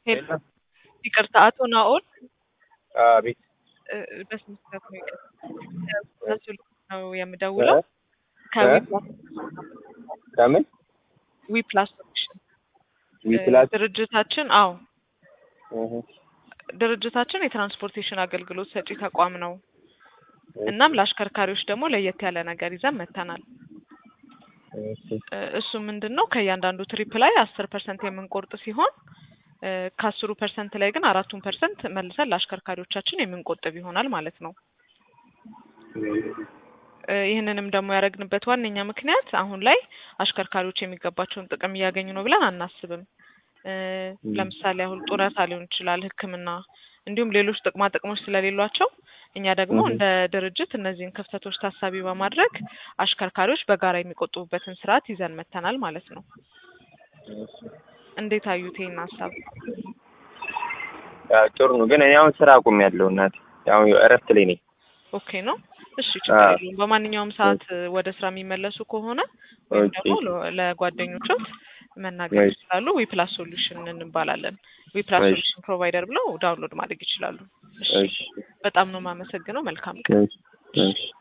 ሄሎ ይቅርታ አቶ ናኦል አቤት እ፣ በስነ ስርዓት ነው ይቅርታ ነው የምደውለው ከዊፕላስ ከምን ዊፕላስ ሶሉሽን ዊፕላስ ድርጅታችን አዎ እህ፣ ድርጅታችን የትራንስፖርቴሽን አገልግሎት ሰጪ ተቋም ነው። እናም ለአሽከርካሪዎች ደግሞ ለየት ያለ ነገር ይዘን መጥተናል። እሺ፣ እ፣ እሱ ምንድን ነው ከእያንዳንዱ ትሪፕ ላይ አስር ፐርሰንት የምንቆርጥ ሲሆን እ፣ ከአስሩ ፐርሰንት ላይ ግን አራቱን ፐርሰንት መልሰን ለአሽከርካሪዎቻችን የምንቆጥብ ይሆናል ማለት ነው። እ፣ ይህንንም ደግሞ ያደረግንበት ዋነኛ ምክንያት አሁን ላይ አሽከርካሪዎች የሚገባቸውን ጥቅም እያገኙ ነው ብለን አናስብም። እ፣ ለምሳሌ አሁን ጡረታ ሊሆን ይችላል፣ ሕክምና እንዲሁም ሌሎች ጥቅማ ጥቅሞች ስለሌሏቸው እኛ ደግሞ Mhm. እንደ ድርጅት እነዚህን ክፍተቶች ታሳቢ በማድረግ አሽከርካሪዎች በጋራ የሚቆጥቡበትን ስርዓት ይዘን መጥተናል ማለት ነው። እንዴት አዩት ይህን ሀሳብ? ያው ጥሩ ነው። ግን እኔ አሁን ስራ አቁሜያለሁ እናቴ፣ ያው እረፍት ላይ ነኝ። ኦኬ ነው። እሺ ችግር አዎ። የለውም። በማንኛውም ሰዓት ወደ ስራ የሚመለሱ ከሆነ ወይም ኦኬ። ደግሞ ለ- ለጓደኞቾት መናገር እሺ። ይችላሉ። ዊፕላስ ሶሉሽን እንባላለን። ዊፕላስ እሺ። ሶሉሽን ፕሮቫይደር ብለው ዳውንሎድ ማድረግ ይችላሉ። እሺ እሺ፣ በጣም ነው የማመሰግነው። መልካም ቀን። እሺ፣ እሺ።